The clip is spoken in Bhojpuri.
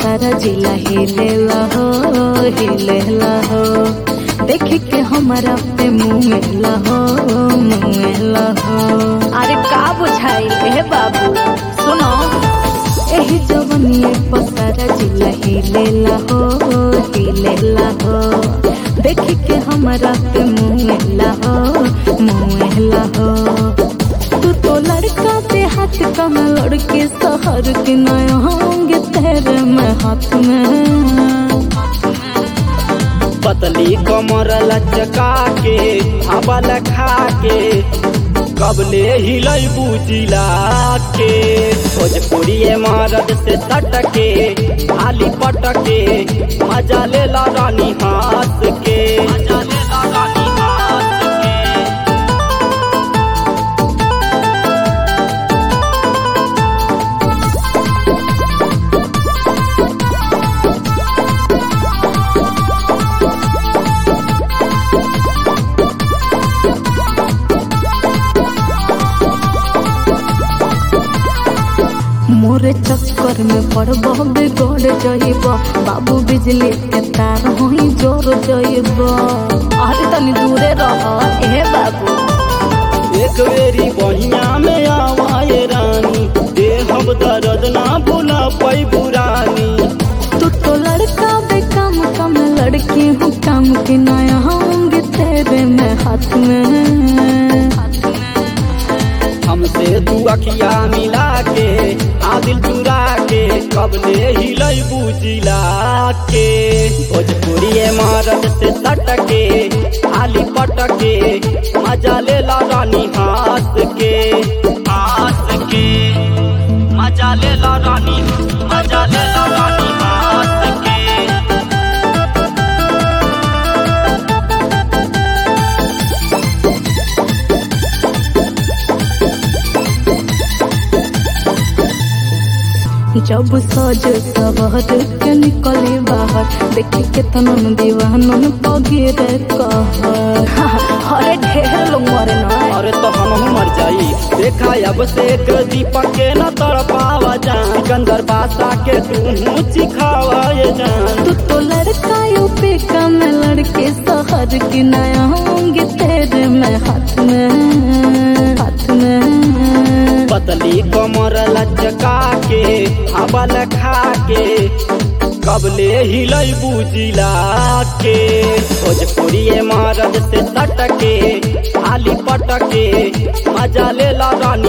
सारा जिला हिलेला हो हिलेला हो देख के हमारा पे मुँहला हो मुँहला हो अरे का बुझाई हे बाबू सुनो एही जवनिए पर सारा जिला हिलेला हो हिलेला हो देख के हमारा पे मुँहला हो मुँहला हो तू तो लड़का पे हाथ कम लड़के शहर के नया होंगे तेरे में हाथ में पतली कमर लचका के हवा लखा के कबले हिलई बुजिला के भोजपुरी मरद से सटके खाली पटके मजा ले ला रानी हाथ के मजा ले ला रानी हाथ के मोरे चक्कर में पड़ब बिगड़ जइब बाबू बिजली के तार होई जोर जइब अरे तनी दूरे रह ए बाबू एक बेरी बहिया में आवाए रानी दे हम दर्द ना भूला पाई बुरानी तू तो लड़का बे काम कम लड़की हूँ काम के नया होंगे तेरे में हाथ में हमसे तू अखिया मिला के आदिल चुरा के कबले हिलई बुजिला के भोजपुरी मरद से सटके आली पटके मजा ले ला रानी हाथ के हाथ के मजा ले ला रानी मजा ले ला रानी हाथ के जब सज सवर के निकले बाहर देखे के तनन दीवानन पगेरे कहर अरे ढेर लोग मरे ना अरे तो हम मर जाई देखा अब से एक दीपक के न तड़ पावा जान सिकंदर बासा के तू चिखावा ये जान तू तो लड़का यू पे कम लड़के शहर की नया होंगे तेरे में हाथ में हाथ में पतली कमर लचका के हवा लखा के कबले हिलई बुजिला के भोजपुरी मरद से सटके खाली पटके मजा ले ला रानी